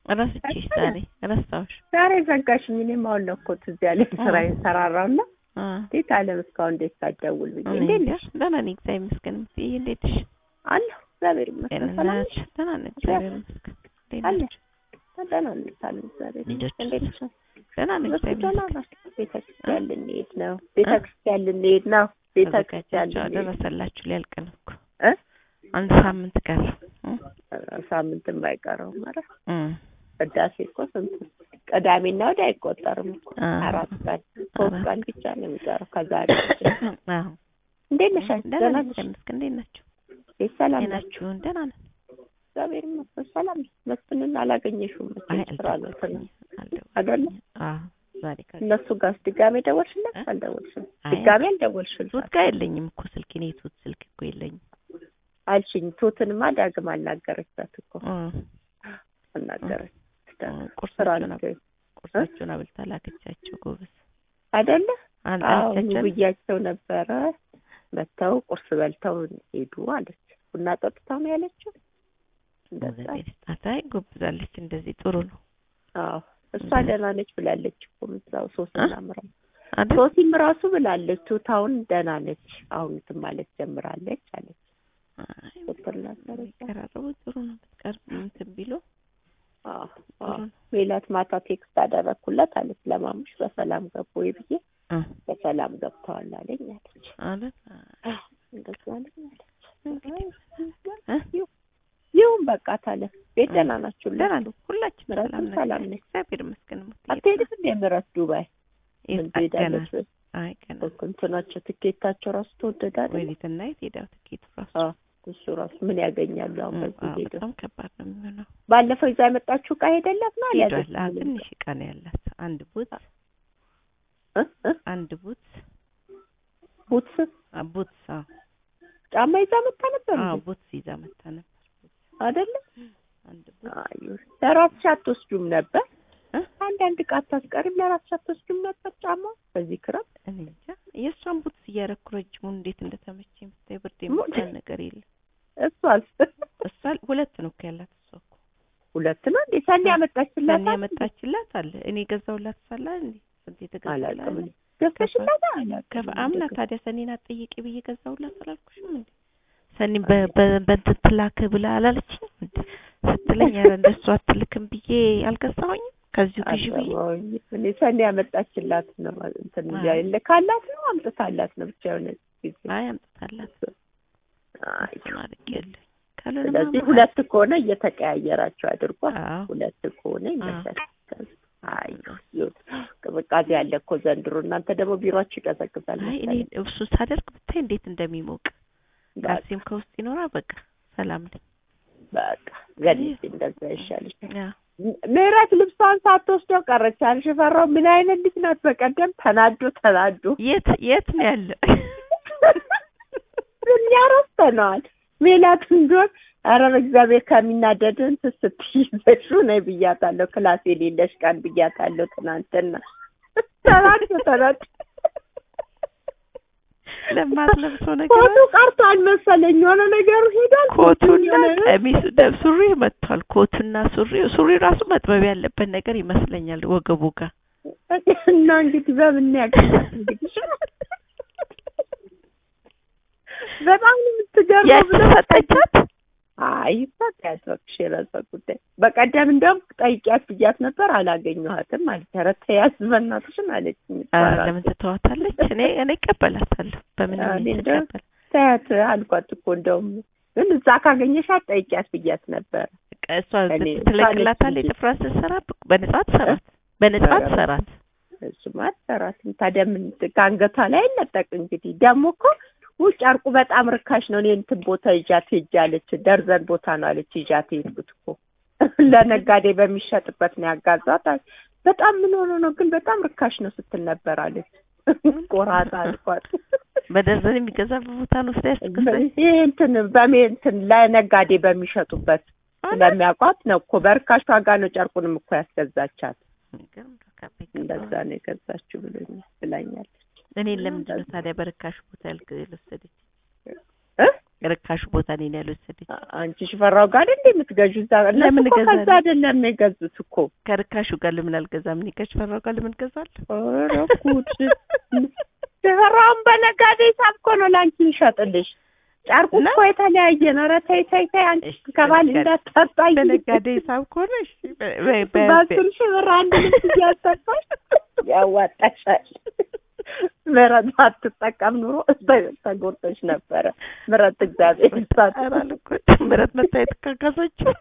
ረስቼሽ ዛሬ ረሳሁሽ። ዛሬ ዘጋሽኝ። እኔም አሁን ነው እኮ ትዝ ያለኝ ስራዬን ሰራራውና አ እንዴት አለም እስካሁን እንዴት ሳትደውል ብዬ እኔ እንዴት እንጃ ነሽ? ደህና ነኝ እግዚአብሔር ይመስገን። እምትይ እንዴት ነሽ? አለሁ እግዚአብሔር ይመስገን። ሰላም ጤንነት ነሽ? ደህና ነኝ እግዚአብሔር ይመስገን። እንዴት አለ ናችሁ? ደህና ነኝ ሳለን እግዚአብሔር ልጆች ይመስገን። እንዴት ነሽ? ደህና ነኝ እነሱ እግዚአብሔር ደህና ይመስገን። ናቸው። ቤተክርስቲያን ልንሄድ ነው። ቤተክርስቲያን ልንሄድ ነው። ቤተክርስቲያን ተዘጋጃችሁ ልንሄድ ደረሰላችሁ ሊያልቅ ነው እኮ እ አንድ ሳምንት ቀረ። እ ሳምንትም አይቀረውም። ኧረ እ ቅዳሴ እኮ ስንት ቅዳሜና ወዲያ አይቆጠርም እኮ አ አራት ቀን ሶስት አራት ቀን ብቻ ነው የሚቀረው ከዛሬ አዎ እንዴት ነሽ አንቺ? ደህና ደህና ነኝ ነሽ? እግዚአብሔር ይመስገን። እንዴት ናችሁ? ቤት ሰላም ነሽ? ጤናችሁን? ደህና ነን። እግዚአብሔር ይመስገን ሰላም ነሽ? መስፍንን አላገኘሽውም አይ መቼም ስራ ነው አልደወልኩኝም አይደለ? አልደወልኩኝም። አዎ ዛሬ ከ እነሱ ጋርስ ድጋሜ ደወልሽለት? እ? አልደወልሽም? አይ ድጋሜ አልደወልሽለት ቱት ጋር የለኝም እኮ ስልክ እኔ ቱት ስልክ እኮ የለኝም። አልሽኝ። ቱትንማ ዳግም አናገረቻት እኮ እ አናገረች። እ ስራ ቁርሳቸውን ነው አብ- ቁርሳቸውን አብልታ ላከቻቸው። ጎበዝ አይደለ? አል- አዎ አልቻቸን ብያቸው ነበረ። መተው ቁርስ በልተው ሄዱ አለች። ቡና ጠጥተው ነው ያለችው። እንደዛ እግዚአብሔር ይስጣት። አይ ጎብዛለች። እንደዚህ ጥሩ ነው አዎ እሷ እንደዚህ- ደህና ነች ብላለች እኮ ምዛው ሶስና ምራ አይደል? ሶሲም ራሱ ብላለች። ቱታውን ደህና ነች አሁን እንትን ማለት ጀምራለች አለች። አይ ዶክተር ላሰረች ቢቀራረቡ ጥሩ ነው። ብትቀርብ እንትን ቢሉ አዎ ጥሩ አዎ ነው። ሜላት ማታ ቴክስት አደረኩለት አለች። ለማሙሽ በሰላም ገቡ ወይ ብዬ እ በሰላም ገብተዋል አለኝ አለች። አይደል? እንደዛ አለኝ አለች። እንግዲህ እ? ይሁን በቃ ታለ ቤት ደህና ናችሁ? ደህና ነን። ሁላችንም ምረቱም ሰላም ነን። ሰላም ነች። እግዚአብሔር ይመስገን። ሙት አትሄድም እንደ ምረት ዱባይ ምን ትሄዳለች? አይ ገና እንትናቸው ትኬታቸው ራሱ ተወደደ አይደል? ወይኔትና የት ሄዳው ትኬቱ ራሱ አዎ እሱ ራሱ ምን ያገኛሉ አሁን እ፣ በዚህ አዎ፣ ሄደው በጣም ከባድ ነው የሚሆነው። ባለፈው ይዛ የመጣችው ዕቃ ሄደላት ነው ሄዷል። አልያዘችም? አዎ፣ ትንሽ ዕቃ ነው ያላት። አንድ ቡት እ? እ? አንድ ቡት ቡትስ አ፣ ቡትስ አዎ ጫማ ይዛ መጣ ነበር አዎ እንዴ? ቡትስ ይዛ መጣ ነበር። አይደለ? አንድ ቡት አዩ ለራስሽ አትወስዱም ነበር? እ? አንዳንድ ዕቃ አታስቀሪም? ለራስሽ አትወስዱም ነበር ጫማ በዚህ ክረምት? እኔ እንጃ የእሷን ቡትስ እያረኩ ረጅሙን እንዴት እንደተመቸኝ ብታይ ብርድ ሙ- የሚባል ነገር የለም። እሷስ እሷ ሁለት ነው እኮ ያላት እሷ እኮ ሁለት ነው እንዴ? ሰኒ ያመጣችላት ሰኒ ያመጣችላት አለ እኔ ገዛሁላት ሳላ እንዴ ስንት የተገዛላት አላውቅም እኔ። ገዝተሽላት አላውቅም ከፍ አምና ታዲያ ሰኒን አትጠይቂ ብዬ ገዛሁላት አላልኩሽም እንዴ? ሰኒ በ- በ- በእንትን ትላክ ብላ አላለችኝም እንዴ? ስትለኝ ኧረ እንደሱ አትልክም ብዬ አልገዛሁኝም ከዚሁ ግዢ ብዬ አልሰማሁኝ። እኔ ሰኒ ያመጣችላት ነው እንትን አይ። ልካላት ነው አምጥታላት ነው ብቻ የሆነ ጊዜ አይ አምጥታላት አይ፣ እሱን አድርጌያለሁ። ካልሆነማ ስለዚህ ማ- ሁለት ከሆነ እየተቀያየራቸው አድርጓል። አዎ ሁለት ከሆነ ይመቻል። አይ ይሁን። ቅዝቃዜ ያለ እኮ ዘንድሮ። እናንተ ደግሞ ቢሮአችሁ ይቀዘቅዛል አይ እኔ መሰለኝ። እሱ ሳደርግ ብታይ እንዴት እንደሚሞቅ ካልሲም ከውስጥ ይኖራ በቃ ሰላም ነኝ። በቃ ገድል እንደዛ ይሻልሻል። ያ ምህረት ልብሷን ሳትወስደው ቀረች። አልሽፈራው ምን አይነት ልጅ ናት? በቀደም ተናዶ ተናዶ የት የት ነው ያለ? እኛ ረስተነዋል። ሜላት እንደሆን ኧረ በእግዚአብሔር ከሚናደድን ስትይዘሽው ነይ ብያታለሁ። ክላስ የሌለሽ ቀን ብያታለሁ ትናንትና። ተናዶ ተናዶ ለማትለብሰው ነገር ኮቱ ቀርቷል መሰለኝ የሆነ ነገሩ ሄዷል። ኮቱና የሆነ- ቀሚሱ ደብ ሱሪ መጥቷል። ኮቱና ሱሪ ሱሪ ራሱ መጥበብ ያለበት ነገር ይመስለኛል ወገቡ ጋር እና እንግዲህ በምን ያገኛል እንግዲህ በጣም ነው የምትገርመው ያቺ ብለሽ ሰጠቻት። አይ ሰጣት እባክሽ የራሷ ጉዳይ። በቀደም እንደውም ጠይቂያት ብያት ነበር አላገኘኋትም ማለት ኧረ ተያዝ በእናትሽን አለችኝ። ኧረ ለምን ትተዋታለች? እኔ እኔ እቀበላታለሁ በምን እኔ ሁኔታ እንደው- እቀበል ተያት አልኳት እኮ እንደውም ግን እዛ ካገኘሻት ጠይቂያት ብያት ነበር። በቃ እሷ እኔ ትለቅላታለች። እንጂ። ጥፍሯን ስትሰራ በነጻ ትሰራት በነጻ ኧረ ትሰራት። እሱማ አትሰራትም። ታዲያ ምን ከአንገቷ ላይ አይነጠቅ እንግዲህ ደግሞ እኮ ውጭ ጨርቁ በጣም ርካሽ ነው። እኔ እንትን ቦታ ይዣት ሄጄ አለች። ደርዘን ቦታ ነው አለች ይዣት የሄድኩት እኮ ለነጋዴ በሚሸጥበት ነው ያጋዛት። አለች። በጣም ምን ሆኖ ነው ግን በጣም ርካሽ ነው ስትል ነበር አለች። ቆራጣ አልኳት። በደርዘን የሚገዛበት ቦታ ነው ወስዳ ያስገዛች። ይሄ እንትን በሜ እንትን ለነጋዴ በሚሸጡበት ስለሚያውቋት ነው እኮ በርካሽ ዋጋ ነው ጨርቁንም እኮ ያስገዛቻት። እንደዛ ነው የገዛችው ብሎኛል ብላኛለች። እኔ ለምንድን ነው ታዲያ በርካሽ ቦታ ያልክ- የወሰደች? እ ርካሹ ቦታ እኔን ያልወሰደች አንቺ ሽፈራው ጋር እንደ የምትገዡ እዛ እነሱ ለምን እኮ እገዛለሁ? ከዛ አይደለም የገዙት እኮ ከርካሹ ጋር ለምን አልገዛም? እኔ ከሽፈራው ጋር ለምን ገዛለሁ? ኧረ ጉድ ሽፈራውን በነጋዴ ሂሳብ እኮ ነው ለአንቺ ይሸጥልሽ ጨርቁ እና? እኮ የተለያየ ነው ኧረ ተይ ተይ ተይ አንቺ እሺ፣ ከባል በነጋዴ- እንዳታጣይ በነጋዴ ሂሳብ ከሆነ እሺ፣ በ- በ- በ- በአስር ሺህ ብር አንድ ልብስ እያሰፋሽ ያዋጣሻል ምረት ባትጠቀም ኑሮ ተ- ተጎድተሽ ነበረ ምረት እግዚአብሔር ይስጣት ኧረ አልጎዳም። ምረት መታየት ካካሰችው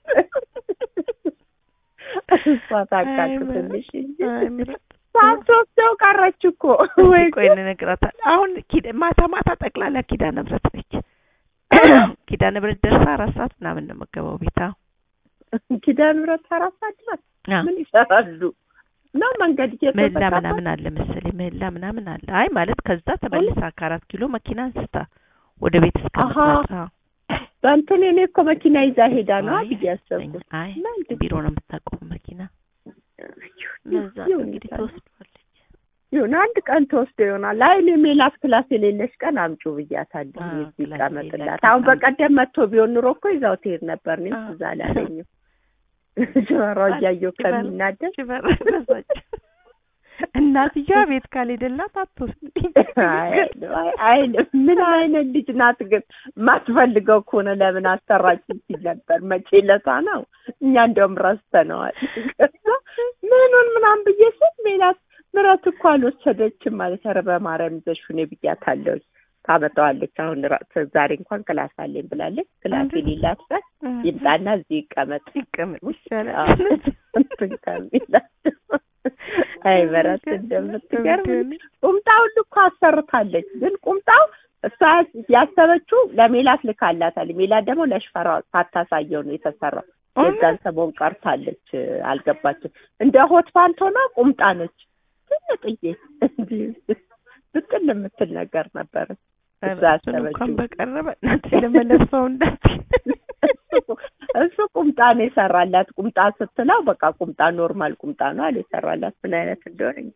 እሷ ታካክትልሽ እንጂ አይ ምረት ሳትወስደው ቀረች እኮ ወይ ቆይ እንነግራታለን። አሁን ኪዳ- ማታ ማታ ጠቅላላ ኪዳነ ምሕረት ነች። ኪዳነ ምሕረት ደርሳ አራት ሰዓት ምናምን ነው የምትገባው ቤታ ኪዳነ ምሕረት አራት ሰዓት ናት። ምን ይሰራሉ ነው መንገድ ምህላ እየተዘጋባ ምናምን አለ መሰለኝ ምህላ ምናምን አለ። አይ ማለት ከዛ ተመልሳ ከአራት ኪሎ መኪና አንስታ ወደ ቤት እስከምትመጣ በእንትን እኔ እኮ መኪና ይዛ ሄዳ ነው አይ ብዬ ያሰብኩት። አይ እና እንዴት ቢሮ ነው የምታቆሙ መኪና ለዛ ነው ይሁን እንግዲህ ይባላል። ትወስዷለች። ይሁን አንድ ቀን ተወስዶ ይሆናል። አይ እኔ ሜላት ክላስ የሌለሽ ቀን አምጩ ብያታለሁ። አዎ፣ እዚህ ክላስ ይቀመጥላት። የሌላት አሁን ቀን በቀደም መጥቶ ቢሆን ኑሮ እኮ ይዛው ትሄድ ነበር። እኔም አዎ። ትዝ አላለኝም። ጆሮ እያየሁ ከሚናደድ ሽበር በዛች እናትየዋ ቤት ካልሄደላት አትወስድ አይ አይ ምን አይነት ልጅ ናት ግን? የማትፈልገው ከሆነ ለምን አሰራችን ሲል ነበር። መቼ ለታ ነው እኛ እንደውም ረስተነዋል። ከዛ ምኑን ምናምን ብዬ ስል ሜላት ምረት እኮ አልወሰደችም ማለት ኧረ በማርያም ይዘሽ ሁኔ ብያታለሁ። ታመጣዋለች አሁን ራ- ዛሬ እንኳን ክላስ አለኝ ብላለች። ክላስ የሌላት ቀን ይምጣና እዚህ ይቀመጥ ይቀመጥ አዎ። ይሻላል። እንትን ከሚላት አይ ምረት እንደምትገርም ቁምጣው ሁሉ እኮ አሰርታለች። ግን ቁምጣው እሷ ያሰበችው ለሜላት ልካላታል። ሜላት ደግሞ ለሽፈራ ሳታሳየው ነው የተሰራው። የዛን ሰሞን ቀርታለች፣ አልገባችም። እንደ ሆት ፓንት ሆና ቁምጣ ነች። ትንጥዬ እንዲህ ብጥል የምትል ነገር ነበረ። እዛ እሱን እንኳን ያሰበችው በቀረበ እናቴ ለመለብሰው እንዳት እሱ ቁምጣ ነው የሰራላት። ቁምጣ ስትለው በቃ ቁምጣ ኖርማል ቁምጣ ነው አለ የሰራላት። ምን አይነት እንደሆነ እንጃ።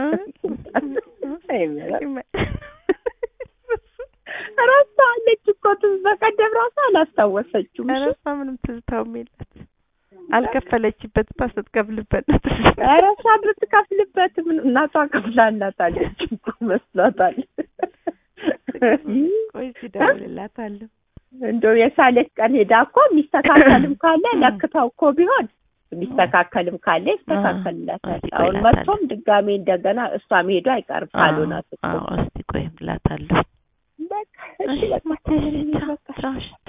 አይ ምረት ረሳለች እኮ ትዝ በቀደም ራሱ አላስታወሰችውም። እሺ ረሳ ምንም ትዝታውም የላት አልከፈለችበት ባ ስትከፍልበት ነው ትዝ ኧረ እሷ ብትከፍልበት ምን እናቷ ከፍላላታለች እኮ መስሏታል። ቆይ እስኪ እደውልላታለሁ እንደው የሳለች ቀን ሄዳ እኮ የሚስተካከልም ካለ ለክታው እኮ ቢሆን የሚስተካከልም ካለ ይስተካከልላታል። እስኪ ቆይ አሁን እላታለሁ። መጥቶም ድጋሜ እንደገና እሷ መሄዱ አይቀርም ካልሆናት እኮ አዎ እስኪ ቆይ እላታለሁ በቃ እሺ በቃ እሺ፣ በቃ